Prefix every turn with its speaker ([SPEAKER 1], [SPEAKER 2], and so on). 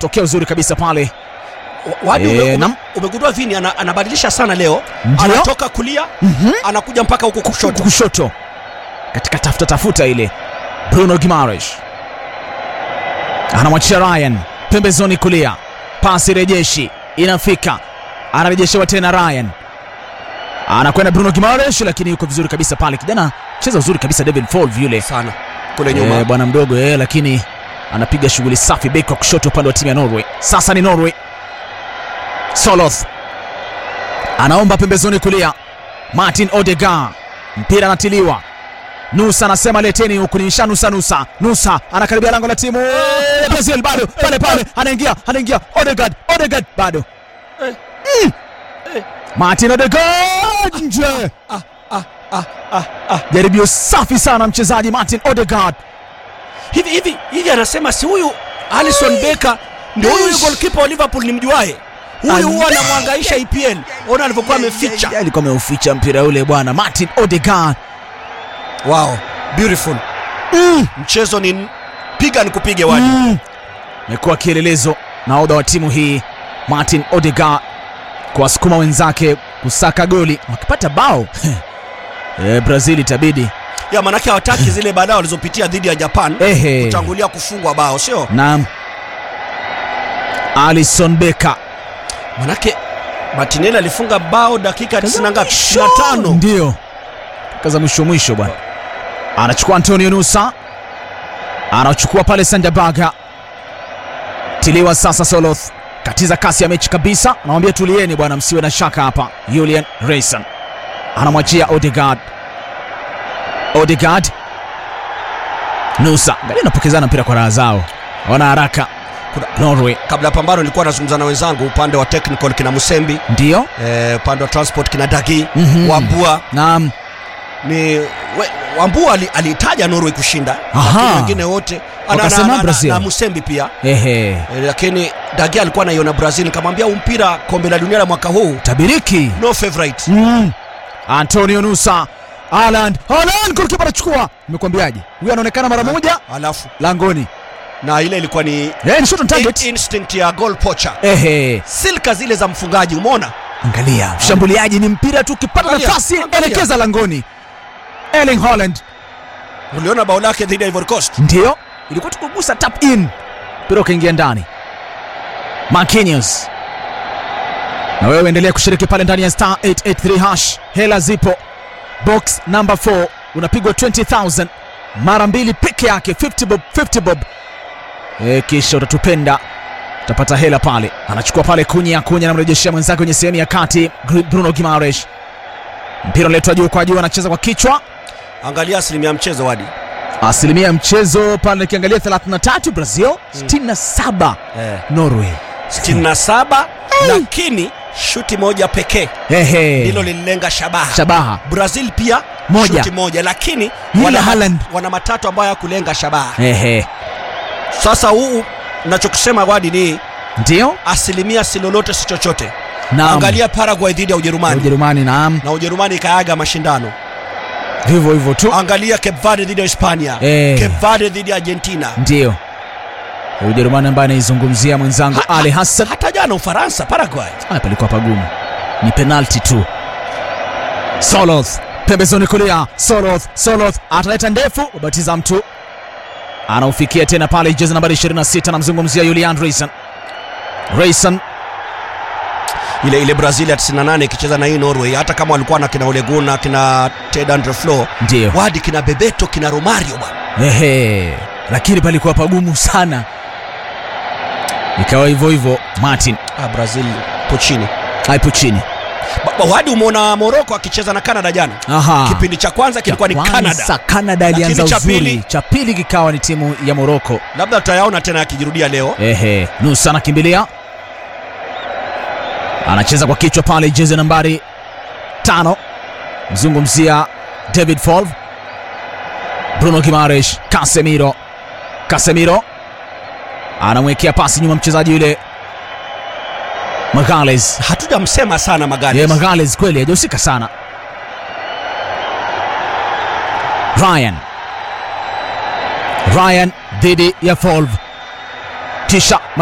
[SPEAKER 1] tokeo zuri kabisa pale
[SPEAKER 2] Wadi
[SPEAKER 1] Eh,
[SPEAKER 2] ume- ume-
[SPEAKER 1] nam.
[SPEAKER 2] umegundua Vini ana, anabadilisha sana leo,
[SPEAKER 1] Ndio.
[SPEAKER 2] anatoka kulia
[SPEAKER 1] Mhm.
[SPEAKER 2] anakuja mpaka huko kushoto.
[SPEAKER 1] kushoto katika tafuta tafuta ile bruno gimaresh anamwachia ryan pembezoni kulia pasi rejeshi inafika anarejeshewa tena ryan anakwenda bruno gimaresh lakini yuko vizuri kabisa pale kijana cheza uzuri kabisa david Folv yule
[SPEAKER 2] sana kule nyuma
[SPEAKER 1] Eh, bwana mdogo eh, lakini anapiga shughuli safi beki wa kushoto upande wa timu ya norway sasa ni norway soloth anaomba pembezoni kulia martin odegar mpira anatiliwa nusa anasema leteni huku nisha nusa nusa nusa anakaribia lango la timu ya brazil bado pale pale anaingia anaingia odegard odegard bado
[SPEAKER 2] Eh.
[SPEAKER 1] Mm.
[SPEAKER 2] Eh.
[SPEAKER 1] martin odegard nje
[SPEAKER 2] ah, ah, ah, ah, ah.
[SPEAKER 1] jaribio safi sana mchezaji martin odegard
[SPEAKER 2] hivi hivi hivi anasema si huyu Alison Becker ndio huyu huyu
[SPEAKER 1] Eish.
[SPEAKER 2] goalkeeper wa Liverpool nimjuae huyu huwa
[SPEAKER 1] Ande-
[SPEAKER 2] anamwangaisha EPL ona alivyokuwa ameficha
[SPEAKER 1] Ya, alikuwa ameuficha mpira ule bwana martin odegaard
[SPEAKER 2] wow beautiful
[SPEAKER 1] mm.
[SPEAKER 2] mchezo ni piga nikupige wadi
[SPEAKER 1] mm. amekuwa kielelezo nahodha wa timu hii martin odegaard kuwasukuma wenzake kusaka goli wakipata bao e, brazil itabidi
[SPEAKER 2] ya manake hawataki zile balaa walizopitia dhidi ya Japan
[SPEAKER 1] ehe
[SPEAKER 2] kutangulia kufungwa bao sio
[SPEAKER 1] naam alison beka
[SPEAKER 2] manake Martinelli alifunga bao dakika 90 ngapi 95
[SPEAKER 1] ndio kaza mwisho mwisho bwana anachukua antonio nusa anachukua pale sanjabaga tiliwa sasa soloth katiza kasi ya mechi kabisa anamwambia tulieni bwana msiwe na shaka hapa julian rayson anamwachia odegard odegard nusa angalia anapokezana mpira kwa raha zao wana haraka norway
[SPEAKER 2] kabla ya pambano nilikuwa nazungumza na wenzangu upande wa technical kina Musembi
[SPEAKER 1] ndio
[SPEAKER 2] eh, upande wa transport kina Dagi
[SPEAKER 1] Mhm.
[SPEAKER 2] Wambua
[SPEAKER 1] naam
[SPEAKER 2] ni we, Wambua ali- alitaja Norway kushinda
[SPEAKER 1] Aha.
[SPEAKER 2] lakini wengine wote ana- na,
[SPEAKER 1] Wakasema
[SPEAKER 2] na, na,
[SPEAKER 1] Brazil.
[SPEAKER 2] na Musembi pia
[SPEAKER 1] ehe
[SPEAKER 2] eh, lakini Dagi alikuwa anaiona Brazil nikamwambia huu mpira kombe la dunia la mwaka huu
[SPEAKER 1] tabiriki
[SPEAKER 2] no favorite
[SPEAKER 1] mm. antonio nusa aland aland golkipa anachukua nimekwambiaje huyu anaonekana mara moja
[SPEAKER 2] alafu
[SPEAKER 1] langoni
[SPEAKER 2] na ile ilikuwa ni
[SPEAKER 1] Eh, ni shot on target
[SPEAKER 2] in- instinct ya goal poacher
[SPEAKER 1] ehe
[SPEAKER 2] silka zile za mfungaji umeona
[SPEAKER 1] angalia mshambuliaji ni mpira tu ukipata
[SPEAKER 2] Angalia,
[SPEAKER 1] nafasi
[SPEAKER 2] angalia.
[SPEAKER 1] elekeza langoni erling holland
[SPEAKER 2] uliona bao lake dhidi ya Ivory Coast
[SPEAKER 1] ndio ilikuwa tukugusa tap in mpira ukaingia ndani Marquinhos na wewe endelea kushiriki pale ndani ya star 883 hash hela zipo box number 4 unapigwa 20000 mara mbili peke yake 50 bob 50 bob e, kisha utatupenda utapata hela pale anachukua pale kunya kunya anamrejeshea mwenzake kwenye sehemu ya kati Gr- bruno gimaresh mpira unaletwa juu kwa juu anacheza kwa kichwa
[SPEAKER 2] angalia asilimia ya mchezo wadi
[SPEAKER 1] asilimia ya mchezo pale nikiangalia 33 brazil 67
[SPEAKER 2] eh.
[SPEAKER 1] norway
[SPEAKER 2] 67 lakini shuti moja pekee
[SPEAKER 1] Ehe.
[SPEAKER 2] ndilo lililenga shabaha
[SPEAKER 1] shabaha
[SPEAKER 2] brazil pia
[SPEAKER 1] Moja.
[SPEAKER 2] shuti moja lakini
[SPEAKER 1] Yule
[SPEAKER 2] wana,
[SPEAKER 1] Haaland.
[SPEAKER 2] wana matatu ambayo hakulenga shabaha
[SPEAKER 1] Ehe.
[SPEAKER 2] sasa huu nachokusema wadi ni
[SPEAKER 1] ndio
[SPEAKER 2] asilimia si lolote si chochote
[SPEAKER 1] Naam.
[SPEAKER 2] angalia paraguay dhidi ya ujerumani
[SPEAKER 1] ujerumani naam
[SPEAKER 2] na ujerumani ikaaga mashindano
[SPEAKER 1] vivyo hivyo tu
[SPEAKER 2] angalia cape verde dhidi ya hispania
[SPEAKER 1] Eh.
[SPEAKER 2] cape verde dhidi ya argentina
[SPEAKER 1] ndio ujerumani ambaye anaizungumzia mwenzangu
[SPEAKER 2] Ha-
[SPEAKER 1] ali hassan
[SPEAKER 2] hata jana ufaransa paraguay
[SPEAKER 1] Ah, palikuwa pagumu ni penalti tu soloth pembezoni kulia soloth soloth ataleta ndefu ubatiza mtu anaufikia tena pale jezi nambari 26 anamzungumzia julian rayson rayson
[SPEAKER 2] ile ile brazil ya 98 ikicheza na hii norway hata kama walikuwa na kina oleguna kina ted andre flo
[SPEAKER 1] ndio
[SPEAKER 2] wadi kina bebeto kina romario bwana
[SPEAKER 1] ehe lakini palikuwa pagumu sana ikawa hivyo hivyo martin
[SPEAKER 2] ah, brazil po chini
[SPEAKER 1] aipo chini
[SPEAKER 2] Ba- ba- wadi umeona moroko akicheza na canada jana
[SPEAKER 1] aha
[SPEAKER 2] kipindi cha kwanza kilikuwa ni
[SPEAKER 1] Kwanza,
[SPEAKER 2] canada
[SPEAKER 1] canada ilianza
[SPEAKER 2] Lakini cha
[SPEAKER 1] uzuri
[SPEAKER 2] pili-
[SPEAKER 1] cha pili kikawa ni timu ya moroko
[SPEAKER 2] labda tutayaona tena yakijirudia leo
[SPEAKER 1] ehe nusa anakimbilia anacheza kwa kichwa pale jezi nambari tano mzungumzia david Folv bruno gimaresh casemiro casemiro anamwekea pasi nyuma mchezaji yule magales
[SPEAKER 2] hatujamsema sana magari
[SPEAKER 1] ye magales kweli hajahusika sana ryan ryan dhidi ya Folv kisha